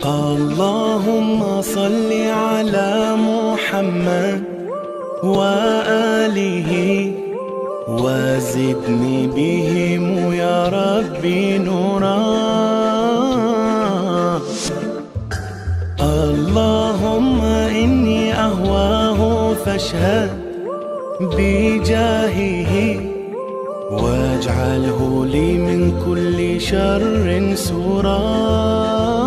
اللهم صل على محمد وآله وزدني بهم يا ربي نورا اللهم إني أهواه فاشهد بجاهه واجعله لي من كل شر سورا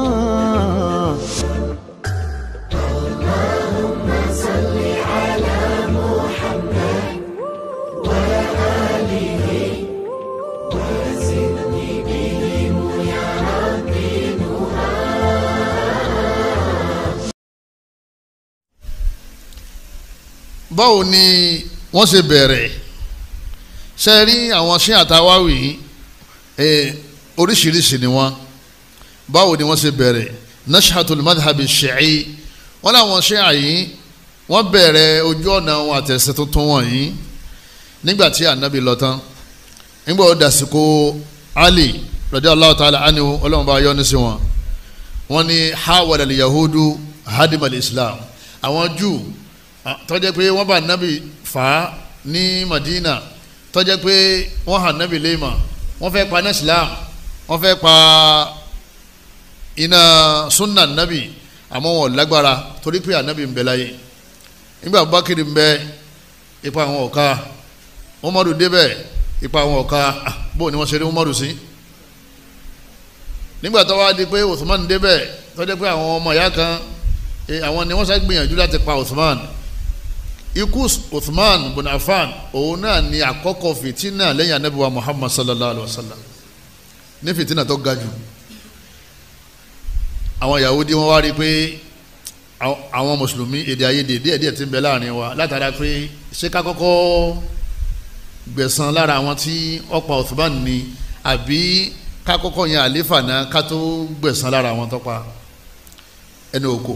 báwo ni wọ́n ṣe bẹ̀rẹ̀ ṣe rí àwọn ṣé àtàwáwì oríṣiríṣi ni wọ́n báwo ni wọ́n ṣe bẹ̀rẹ̀ nashatul madhabi shi'i wọ́n láwọn ṣé àyí wọ́n bẹ̀rẹ̀ ojú ọ̀nà wọn àtẹ̀sẹ̀ tuntun wọ̀nyí nígbà tí ànábì lọ tán nígbà ó dàsìkò ali radiyallahu ta'ala anhu ọlọ́run bá yọ́nú sí wọn wọ́n ní hawala yahudu hadimal islam àwọn júù tọ́jẹ́ pé wọ́n bá nábì fà á ní Madina tọ́jẹ́ pé wọ́n hàn nábì léèmọ̀ wọ́n fẹ́ pa iná Islam wọ́n fẹ́ pa iná sunna nábì àmọ́ wọn lágbára torí pé ànábì ń bẹ láyé nígbà Abubakar ń bẹ ipa àwọn ọ̀ka Umaru débẹ̀ ipa àwọn ọ̀ka bó ni wọ́n ṣe rí Umaru sí nígbà tó wá di pé Uthman débẹ̀ tọ́jẹ́ pé àwọn ọmọ ìyá kan àwọn ni wọ́n sá gbìyànjú láti pa Uthman ikú Uthman bin Affan òun náà ni àkọ́kọ́ fìtínà lẹ́yìn anabiwa Muhammad sallallahu alayhi wa sallam ní fìtínà tó ga jù àwọn Yahudi wọ́n wá rí i pé àwọn mùsùlùmí èdè àìyedè díẹ̀ díẹ̀ ti ń bẹ láàrin wa látara pé ṣé ká kọ́kọ́ gbẹ̀san lára àwọn tí ó pa Uthman ni àbí ká kọ́kọ́ yan àléfà náà ká tó gbẹ̀san lára àwọn tó pa ẹni òkò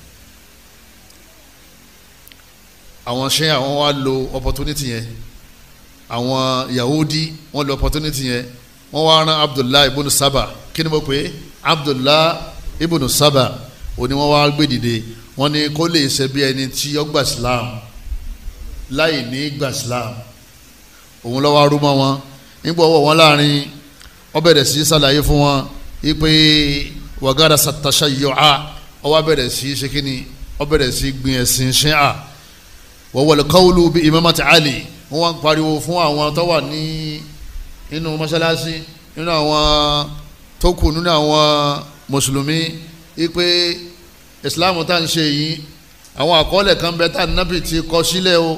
àwọn ṣe àwọn wa lo opportunity yẹn àwọn Yahudi wọ́n lo opportunity yẹn wọ́n wá rán Abdullahi ibùnú Saba kí ni mo pè é Abdullahi ibùnú Saba òní wọ́n wá gbé dìde wọ́n ní kó lè ṣe bí ẹni tí ó gba Islam láì ní gba Islam òun lọ́wọ́ arúmọ wọn nígbà ọwọ́ wọn láàrin wọ́n bẹ̀rẹ̀ sí ṣàlàyé fún wọn ipe wàgádà sàtàṣà yọ̀ọ́ ó wá bẹ̀rẹ̀ sí ṣe kínní ó bẹ̀rẹ̀ sí gbin ẹ̀sìn ṣẹ́à wọ́wọ́lù kọ́wùlù bí imamati ali wọ́n wá ń pariwo fún àwọn tó wà ní inú mọ́ṣáláṣí nínú àwọn tó kù nínú àwọn mùsùlùmí wípé islam tá ń ṣe yìí àwọn àkọọ́lẹ̀ kan bẹ tá nábì ti kọ sílẹ̀ o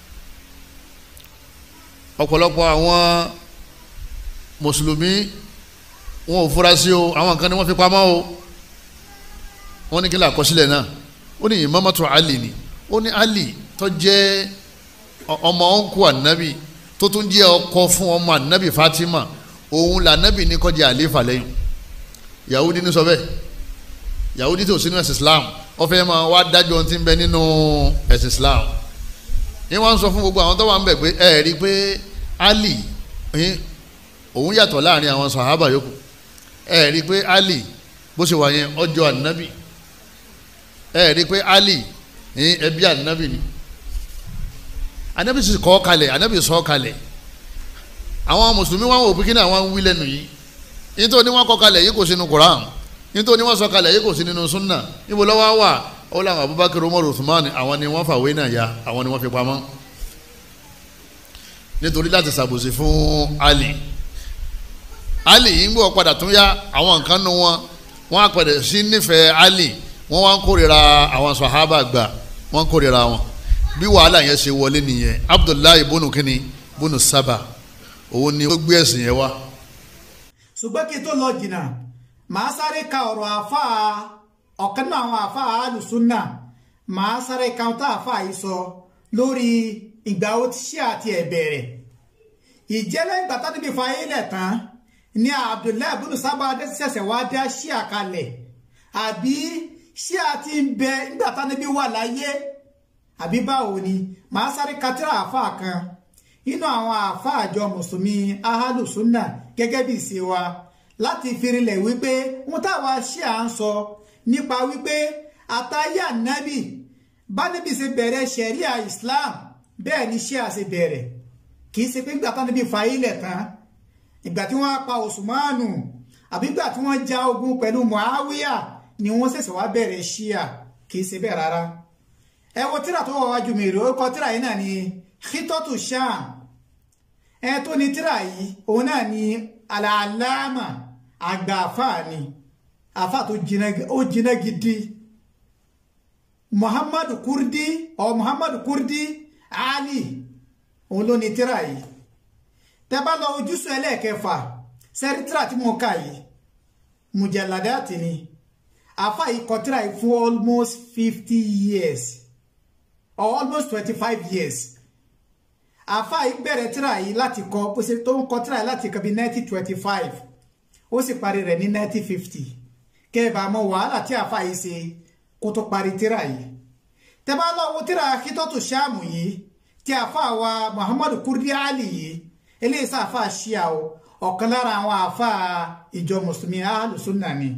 ọ̀pọ̀lọpọ̀ àwọn mùsùlùmí wọn ò fura sí o àwọn kan ní wọ́n fi pamọ́ o wọ́n ní kí lè àkọsílẹ̀ náà ó ní imamatu ali ni ó ní ali tó jẹ́ ọmọ ọ̀nkú ànábì tó tún jẹ́ ọkọ fún ọmọ ànábì Fatima òun lànábì ní kó jẹ́ àléfà lẹ́yìn Yahudi ní sọ bẹ́ẹ̀ Yahudi tó sínú ẹ̀sìn Islam ó fẹ́ máa wá dájọ́ tí ń bẹ nínú ẹ̀sìn Islam ní wọ́n sọ fún gbogbo àwọn tó wà ń bẹ̀ pé ẹ rí i pé Ali òun yàtọ̀ láàrin àwọn sàhábà yòókù ẹ rí i pé Ali bó ṣe wà yẹn ọjọ́ ànábì ẹ rí i pé Ali ẹbí ànábì ni anabi sì kọ́ kalẹ̀ anabi sọ kalẹ̀ àwọn mùsùlùmí wọn wò pé kí ni àwọn wí lẹ́nu yìí nítorí wọn kọ́ kalẹ̀ yìí kò sínú Quran nítorí wọn sọ kalẹ̀ yìí kò sí nínú sunna níbo lọ́wọ́ wà ó làwọn Abubakar Umar Uthman àwọn ni wọ́n fàwé náà ya àwọn ni wọ́n fi pamọ́ nítorí láti ṣàbòsí fún Ali Ali yìí ń gbọ́ padà tún yá àwọn nǹkan nu wọn wọ́n á padà sí nífẹ̀ẹ́ Ali wọ́n wá ń kórìíra àwọn sàhábà gbà wọ́n ń kórìíra wọn bí wàhálà yẹn ṣe wọlé nìyẹn abdullahi bónú kínní bónú sábà òun ni ó gbé ẹ̀sìn yẹn wá. ṣùgbọ́n kí n tó lọ jìnnà màá sáré ka ọ̀rọ̀ àáfàá ọ̀kan náà àwọn àáfàá alùsùnà màá sáré ka ohun tá àáfàá yìí sọ lórí ìgbà ó ti ṣe àti ẹ̀bẹ̀rẹ̀ ìjẹ́lẹ̀ ìgbà tó níbi fàáyé lẹ̀ tán ni abdullahi bónú sábà ṣẹ̀ṣẹ̀ wá dá ṣí àkàlẹ̀ àbí ṣí àti ń bẹ nígbà tó níbi wà láyé àbí báwo ni màá sáré katira àáfàá kan nínú àwọn àáfàá àjọ mùsùlùmí ahálùsùnà gẹ́gẹ́ bí ìṣe wa láti firinlẹ̀ wípé wọ́n táwa ṣí à ń sọ nípa wípé àtàyè ànábì bá níbi ṣe bẹ̀rẹ̀ ṣẹ̀ríà Islam bẹ́ẹ̀ ni ṣí à ṣe bẹ̀rẹ̀ kì í ṣe pé ìgbà tánábì fa ilẹ̀ tán ìgbà tí wọ́n pa Usmanu àbí ìgbà tí wọ́n ja ogun pẹ̀lú Muawiya ni wọ́n ṣẹ̀ṣẹ̀ wá bẹ̀rẹ̀ ṣíà kì í ṣe bẹ́ẹ̀ rárá ẹ wo tíra tó wà wájú mi rè ó kọ tíra yìí náà ni khitotu sham ẹ tó ní tíra yìí òun náà ni alàlámà àgbà àfà ni àfà tó jiná gidi muhammadu kurdi ọ muhammadu kurdi ali òun ló ní tíra yìí tẹ́ bá lọ ojúṣu ẹlẹ́ẹ̀kẹfà sẹ́rí tíra tí mo kà yìí mujalladati ni àfà yìí kọ tíra yìí fún almost fifty years or almost twenty-five years àfa yìí bẹ̀rẹ̀ tíra yìí láti kọ bó ṣe tó ń kọ tíra yìí láti kọ bí nineteen twenty-five ó sì parí rẹ̀ ní nineteen fifty kẹ́ẹ̀bà mọ wàhálà tí àfa yìí ṣe kó tó parí tíra yìí tẹ́bá lọ wo tíra Khitatu Shamu yìí tí àfa wa Muhammadu Kurdi Ali yìí eléyìí sá àfa ṣíà o ọ̀kan lára àwọn àfa ìjọ mùsùlùmí alùsùnà ni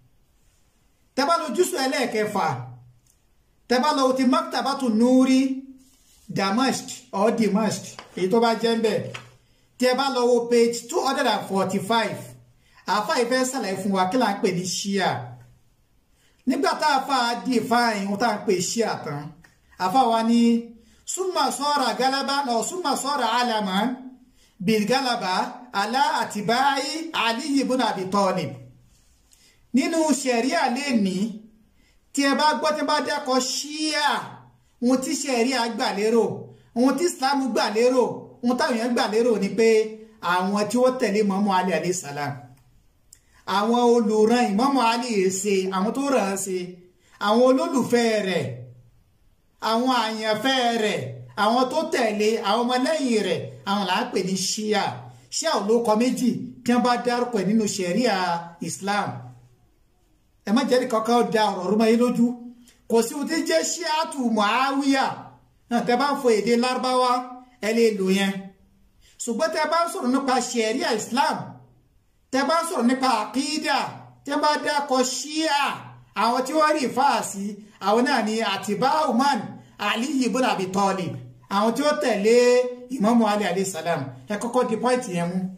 tẹ́bá lọ jùsù ẹlẹ́ẹ̀kẹfà tẹ́bá lọ ti maktabatu nuri damask or damask èyí tó bá jẹ́ ń bẹ̀ tí ẹ bá lọ wo page two hundred and forty-five àfa ìfẹ́ sàlàyé fún wa kí là ń pè ní ṣíà nígbà tá a fa di ìfáàyàn ohun tá à ń pè ṣíà tán àfa wa ní súnmà sọ́ra galaba náà súnmà sọ́ra alama bil galaba alá àtibáyé aliyu ibn abi talib nínú ṣẹ̀ríà lè ní tí ẹ bá gbọ́ tí ẹ bá dẹ́kọ̀ ṣíà ohun tí ṣẹ̀ríà gbà lérò ohun tí islam gbà lérò ohun táwọn èèyàn gbà lérò ni pé àwọn tí ó tẹ̀lé mọ́mọ́ alẹ́ alẹ́ sàlám àwọn olùran ìmọ̀mọ́ alẹ́ ṣe àwọn tó ràn án ṣe àwọn olólùfẹ́ rẹ̀ àwọn àyànfẹ́ rẹ̀ àwọn tó tẹ̀lé àwọn ọmọlẹ́yìn rẹ̀ àwọn là ń pè ní ṣíà ṣíà ò ló kọ méjì tí wọ́n bá dárúkọ ẹ̀ nínú ṣẹ̀ríà islam ẹ má jẹ́rìí kankan da ọ̀rọ̀ rúmọ yín lójú kò sí ohun tí ń jẹ́ ṣíàtù muawiya náà tẹ́ bá ń fọ èdè lárúbáwá ẹ lè lò yẹn ṣùgbọ́n tẹ́ bá ń sọ̀rọ̀ nípa ṣẹ̀ríà islam tẹ́ bá ń sọ̀rọ̀ nípa àkídà tẹ́ bá dákọ̀ ṣíà àwọn tí wọ́n rí fáàsì àwọn náà ni àtibá umar ali ibn abi talib àwọn tí ó tẹ̀lé ìmámù ali alayhi salam ẹ kọ́kọ́ di pọ́ìntì yẹn mú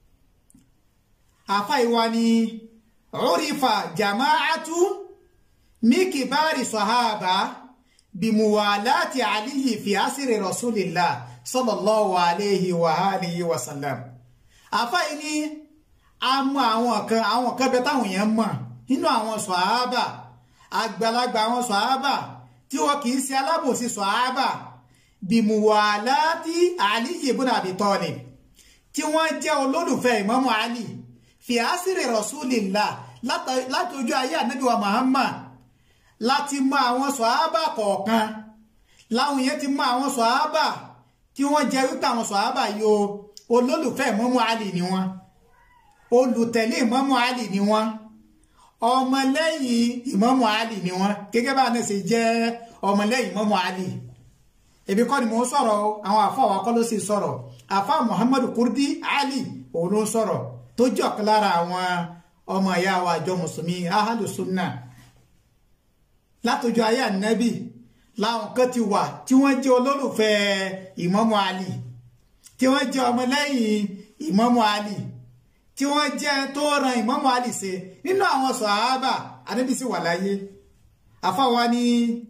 àfa ìwà ni urifa jama'atu mikibari sahaba bimuwalati aliyi fi asiri rasulillah sallallahu alayhi wa alihi wa sallam àfa yìí ni a mọ àwọn kan àwọn kan bẹ táwọn èèyàn mọ̀ nínú àwọn sahaba àgbàlagbà àwọn sahaba tí wọn kì í ṣe alábòsí sahaba bimuwalati aliyi ibn abi talib tí wọ́n jẹ́ olólùfẹ́ ìmámù ali fi asiri rasulillah láti ojú ayé ànábì wa muhammad láti mọ àwọn sọ̀hábà kọ̀ọ̀kan láwọn yẹn ti mọ àwọn sọ̀hábà tí wọ́n jẹ́ wípé àwọn sọ̀hábà yóò olólùfẹ́ ìmámù ali ni wọ́n olùtẹ̀lé ìmámù ali ni wọ́n ọmọlẹ́yìn ìmámù ali ni wọ́n gẹ́gẹ́ bá náà ṣe jẹ́ ọmọlẹ́yìn ìmámù ali èmi kọ́ ni mò ń sọ̀rọ̀ àwọn àfọ àwọn akọ́ ló sì sọ̀rọ̀ àfọ muhammadu kurdi ali òun ló ń sọ̀rọ̀ tó jẹ́ ọ̀kan lára àwọn ọmọ ìyá wa àjọ mùsùlùmí ahàlùsùnà látọjọ́ ayé ànábì láwọn kan ti wà tí wọ́n jẹ́ olólùfẹ́ ìmámù Ali tí wọ́n jẹ́ ọmọlẹ́yìn ìmámù Ali tí wọ́n jẹ́ tó ran ìmámù Ali ṣe nínú àwọn sàhábà ànábì sì wà láyé àfáwa ní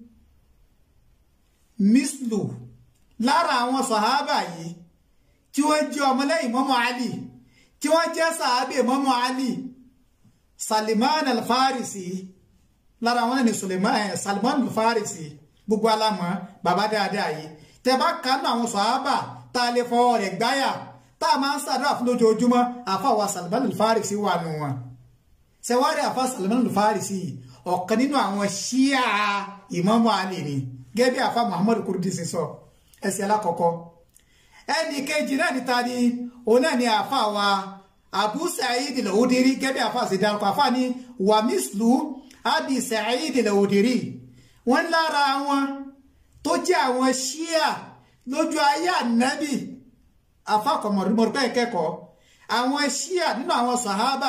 mislu lára àwọn sàhábà yìí tí wọ́n jẹ́ ọmọlẹ́yìn ìmámù Ali tí wọ́n jẹ́ sàhábà ìmámù Ali Salman al-Farisi lára wọn ni Suleiman Salman al-Farisi gbogbo alamọ bàbá dáadáa yìí tẹ bá kánú àwọn sọ̀hábà tá a lè fọwọ́ rẹ̀ gbáyà tá a máa ń ṣàdúrà fún lójoojúmọ́ àfàwà Salman al-Farisi wà nù wọn ṣẹwárí àfà Salman al-Farisi ọ̀kan nínú àwọn ṣíà Ìmámù Ali ni gẹ́gẹ́ bí àfà Muhammadu Kurdi ṣe sọ ẹsẹ̀ alákọ̀ọ́kọ́ ẹnì kejì náà níta ni òun náà ni àfà wa Abu Sa'id al-Udiri gẹ́gẹ́ bí àfà ṣe dárúkọ àfà ni wàmísìlú abi Sa'id al-Udiri wọ́n lára wọn tó jẹ́ àwọn ṣíà lójú ayé ànábì afákọ̀mọ̀rúmọ̀rúpẹ́ ìkẹ́kọ̀ọ́ àwọn ṣíà nínú àwọn sàhábà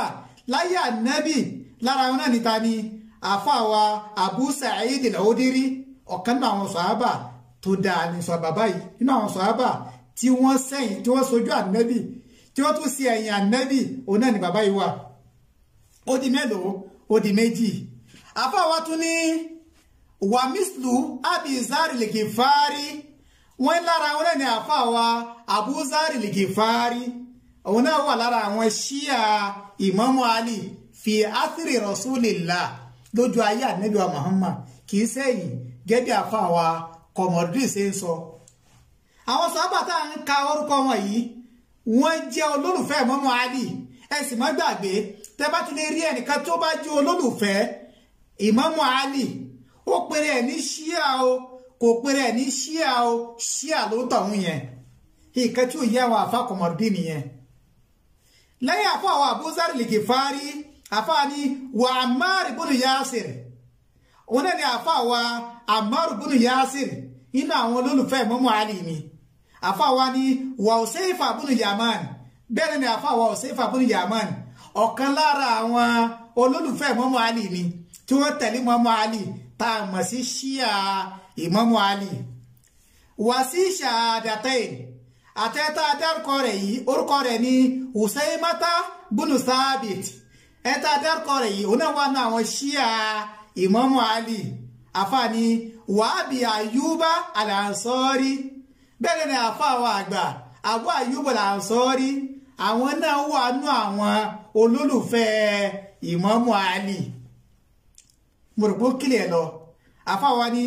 láyé ànábì lára wọn náà níta ni àfàwà Abu Sa'id al-Khudri ọ̀kan nínú àwọn sọ̀hábà tó dáa ní sọ bàbá yìí nínú àwọn sọ̀hábà tí wọ́n sẹ́yìn tí wọ́n sojú ànábì tí wọ́n tún sí ẹ̀yìn ànábì òun náà ni bàbá yìí wà ó di mélòó ó di méjì àfàwà tún ní wàmísìlú abizari lìgìfárí wọ́n lára wọn náà ni àfàwà abuzari lìgìfárí òun náà wà lára àwọn ṣíà ìmámù Ali fi áthìrì rasulillah lójú ayé ànábì wa Muhammad kì í sẹ́yìn gẹ́gẹ́ àfàwà kọmọdé ṣe ń sọ àwọn sábà tá à ń ka orúkọ wọn yìí wọ́n jẹ́ olólùfẹ́ ìmámù Ali ẹ sì má gbàgbé tẹ́ bá ti lè rí ẹnìkan tó bá jẹ́ olólùfẹ́ ìmámù Ali ó pèrè ẹ̀ ní ṣíà o kò pèrè ẹ̀ ní ṣíà o ṣíà ló tọ̀hún yẹn ìkan tí ò yẹ àwọn àfa kọmọdé nìyẹn lẹ́yìn àfọ àwọn àbúzárì lè fárí àfa ni wà àmárì bùnú yásìrì òun náà ni àfa wa àmárì bùnú yásìrì inú àwọn olólùfẹ́ Ìmámù Àlì ni àfa wa ni wà òsèfà bùnú yamani bẹ́ẹ̀ ni àfa wa òsèfà bùnú yamani ọ̀kan lára àwọn olólùfẹ́ Ìmámù Àlì ni tí wọ́n tẹ̀lé Ìmámù Àlì tá a mọ̀ sí ṣíà Ìmámù Àlì wà sí ṣàdàtẹ́yìn àtẹ́tà dárúkọ rẹ̀ yìí orúkọ rẹ̀ ní Usaymata bunu Sabit ẹ̀ta dárúkọ rẹ̀ yìí òun náà wà ní àwọn ṣíà Ìmámù Ali àfààní wàhábì Ayuba Al-Ansari bẹ́ẹ̀ ni àfàwọ̀ àgbà Abu Ayuba Al-Ansari àwọn náà wà nú àwọn olólùfẹ́ Ìmámù Ali mo rò pé ó kílẹ̀ lọ àfàwọ̀ ni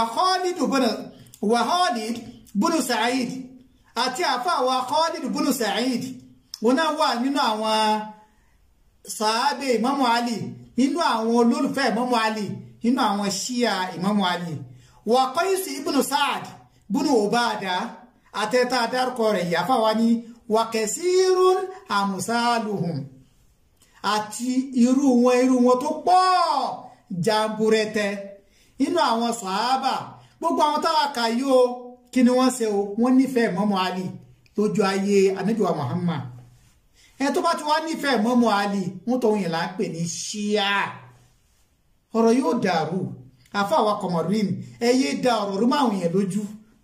wàhálì bunu Sa'id àti àfàwà Khalid bunu Sa'id wọn náà wà nínú àwọn sàábé Imamu Ali nínú àwọn olólùfẹ́ Imamu Ali nínú àwọn ṣíà Imamu Ali wà Qais ibnu Sa'ad bunu Ubada àtẹ́tà dárúkọ rẹ̀ yàfàwà ní wà kasirun amsaluhum àti irú wọn irú wọn tó pọ̀ jamburẹtẹ nínú àwọn sàábà gbogbo àwọn táwa kà yìí o kí ni wọ́n ṣe o wọ́n nífẹ̀ẹ́ mọ́mọ́ Ali lójú ayé anájúwa Muhammad ẹ tó bá ti wá nífẹ̀ẹ́ mọ́mọ́ Ali wọ́n tó yìn là ń pè ní ṣíà ọ̀rọ̀ yóò dàrú àfàwà kọmọrin ẹ yé da ọ̀rọ̀ rú máa wìyàn lójú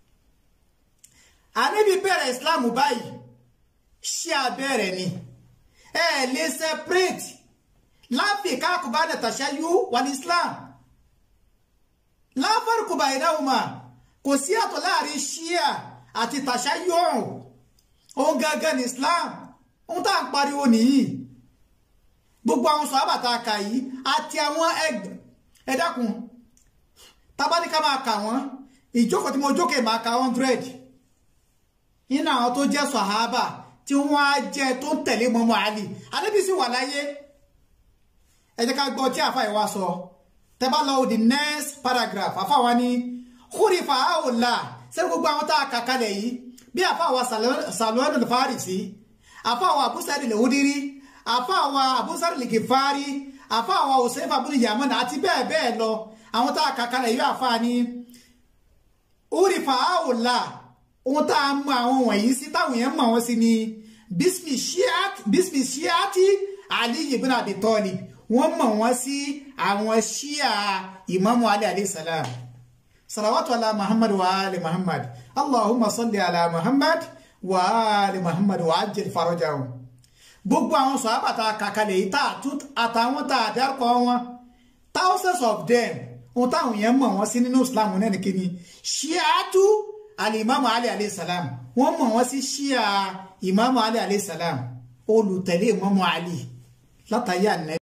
àníbi bẹ̀rẹ̀ Islam báyìí ṣíà bẹ̀rẹ̀ ni ẹ lè separate láfíìká àkùbá nàtàṣà yú wà ní Islam láfàrùkùbà ìdáhùnmá kò sí àtọ̀ láàrin shia àti tàṣáyọ̀rùn òun gangan ní islam ohun tá à ń pariwo nìyí gbogbo àwọn sọ̀hábà tá a kà yìí àti àwọn ẹ dákun tábánikà máa kà wọ́n ìjókòó tí mo jókè máa ka hundred nínú àwọn tó jẹ́ sọ̀hábà tí wọ́n á jẹ́ tó ń tẹ̀lé mọ́mọ́ àlì adébísí wà láyé ẹ jẹ́ ká gbọ́ tí àfa ìwà sọ tẹ́ bá lọ the next paragraph àfa wa ní kúrìfà àwòlà sẹ́ni gbogbo àwọn tá a kà kalẹ̀ yìí bí àfàwà sàlùwẹ́nù fàárìsì àfàwà àbúsàrì lèwúdírí àfàwà àbúsàrì lèkèfàárì àfàwà òsèfà bùnú yàmánà àti bẹ́ẹ̀ bẹ́ẹ̀ lọ àwọn tá a kà kalẹ̀ yìí àfà ní kúrìfà àwòlà ohun tá a mọ àwọn wọ̀nyí sí táwọn yẹn mọ̀ wọ́n sí ni bísmì ṣíàtì Ali ibn Abi Talib wọ́n mọ̀ wọ́n sí àwọn ṣíà ìmámù Ali alayhi salam صلوات على محمد وآل محمد اللهم صل على محمد وآل محمد وعجل فرجهم gbogbo àwọn sọ̀hábà tá a kà kalẹ̀ yìí àtàwọn tá a dárúkọ wọn thousands of them ohun táwọn yẹn mọ̀ wọ́n sí nínú islam náà ní kíni ṣíàtú alimami ali alayhi salam wọ́n mọ̀ wọ́n sí ṣíà imamu ali alayhi salam olùtẹ̀lé imamu ali látàyà nẹ́